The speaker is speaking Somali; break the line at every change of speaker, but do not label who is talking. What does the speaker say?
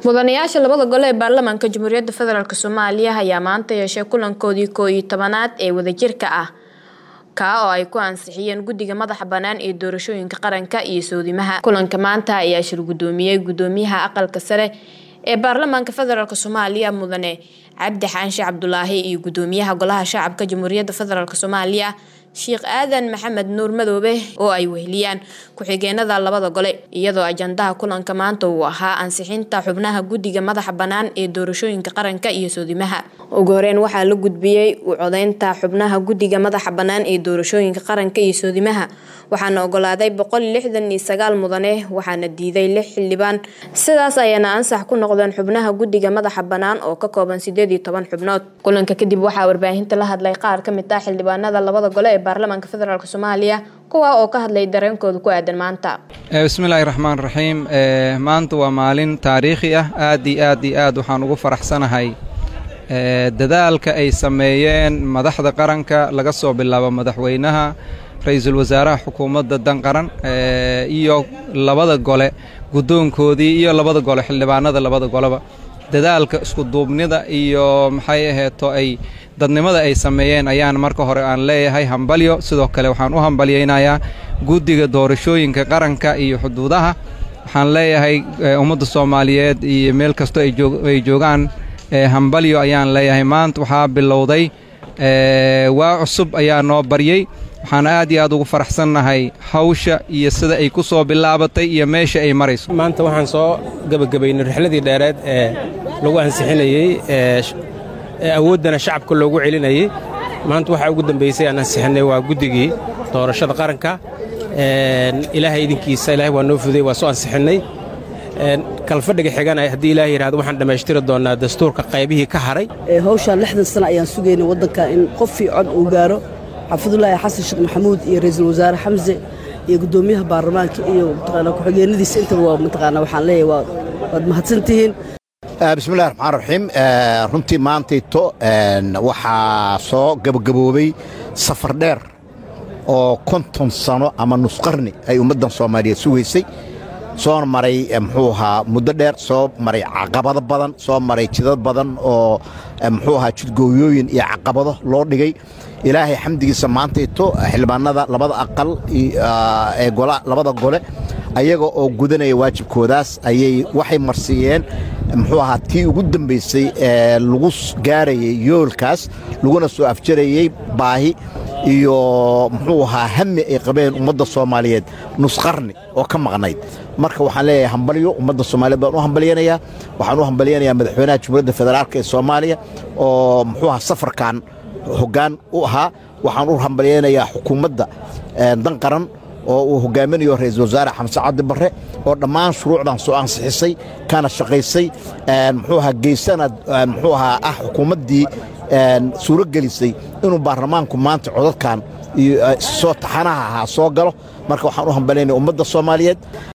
mudanayaasha labada gole ee baarlamaanka jamhuuriyadda federaalk soomaaliya ayaa maanta yeeshay kulankoodii koo iyo tobanaad ee wadajirka ah kaa oo ay ku ansixiyeen guddiga madaxa bannaan ee doorashooyinka qaranka iyo soodimaha kulanka maanta ayaa shir guddoomiyey guddoomiyaha aqalka sare ee baarlamaanka federaalk soomaaliya mudane cabdi xaanshe cabdulaahi iyo guddoomiyaha golaha shacabka jamhuuriyadda federaalk soomaaliya sheekh aadan maxamed nuur madoobe oo ay weheliyaan ku-xigeenada labada gole iyadoo ajandaha kulanka maanta uu ahaa ansixinta xubnaha guddiga madaxa bannaan ee doorashooyinka qaranka iyo soodimaha ugu horeyn waxaa la gudbiyey u codeynta xubnaha guddiga madaxa bannaan ee doorashooyinka qaranka iyo soodimaha waxaana ogolaaday boqol lixdan iyo sagaal mudane waxaana diiday lix xildhibaan sidaas ayaana ansax ku noqdeen xubnaha guddiga madaxa bannaan oo ka kooban sideed iyo toban xubnood kulanka kadib waxaa warbaahinta la hadlay qaar ka mid ah xildhibaanada labada gole ee baarlamaanka federaalk soomaaliya kuwaa oo ka hadlay dareenkooda ku aadan maanta
bismillaahi raxmaan raxiim maanta waa maalin taariikhi ah aad iyo aad iyo aad waxaan ugu faraxsanahay dadaalka ay sameeyeen madaxda qaranka laga soo bilaabo madaxweynaha ra-iisul wasaaraha xukuumadda dan qaran iyo labada gole guddoonkoodii iyo labada gole xildhibaanada labada goleba dadaalka iskuduubnida iyo maxay aheeto ay dadnimada ay sameeyeen ayaan marka hore aan leeyahay hambalyo sidoo kale waxaan u hambalyaynayaa guddiga doorashooyinka qaranka iyo xuduudaha waxaan leeyahay ummadda soomaaliyeed iyo meel kastoo ay joogaan hambalyo ayaan leeyahay maanta waxaa bilowday waa cusub ayaa noo baryey waxaan aad iyo aad ugu faraxsannahay hawsha iyo sida ay ku soo bilaabatay iyo meesha ay marayso
maanta waxaan soo gebagabaynay rixladii dheereed ee lagu ansixinayey ee awooddana shacabka loogu celinayey maanta waxaa ugu dambaysay aan ansixinay waa guddigii doorashada qaranka ilaahay idinkiisa ilahay waa noo fuday waa soo ansixinnay kalfadhiga xigana haddii ilaah yidhahdo waxaan dhammaystiri doonnaa dastuurka qaybihii ka haray
hawshaan lixdan sana ayaan sugaynay waddanka in qofii cod uu gaaro xaafidulaahi xasan sheekh maxamuud iyo ra'iisul wasaare xamse iyo guddoomiyaha baarlamaanka iyo mataqaanaa ku-xigeenadiisa intaba waa mataqaanaa waxaan leeyahay waad mahadsantihiin
bismillahi raxmaan raxiim runtii maantayto waxaa soo gabagaboobay safar dheer oo konton sano ama nusqarni ay ummaddan soomaaliyeed sugaysay soo maray muxuu ahaa muddo dheer soo maray caqabado badan soo maray jidad badan oo muxuu ahaa jidgooyooyin iyo caqabado loo dhigay ilaahay xamdigiisa maantayto xildhibaanada labada aqal ee labada gole ayaga oo gudanaya waajibkoodaas ayay waxay marsiiyeen muxuu ahaa tii ugu dambaysay ee lagu gaarayay yoolkaas laguna soo afjarayey baahi iyo muxuu ahaa hami ay qabeen ummadda soomaaliyeed nusqarni oo ka maqnayd marka waxaan leeyahay hambalyo ummadda soomaaliyeed baan u hambalyanayaa waxaan u hambalyanayaa madaxweynaha jamhuuriyadda federaalk ee soomaaliya oo muxuu ahaa safarkan hoggaan u ahaa waxaan u hambalyaynayaa xukuumadda dan qaran oo uu hogaaminayo ra'iisul wasaare xamse cabdi barre oo dhammaan shuruucdan soo ansixisay kana shaqaysay muxuu ahaa geysana muxuu ahaa ah xukuumaddii suuro gelisay inuu baarlamaanku maanta codadkan iyo soo taxanaha ahaa soo galo marka waxaan u hambalyaynaya ummadda soomaaliyeed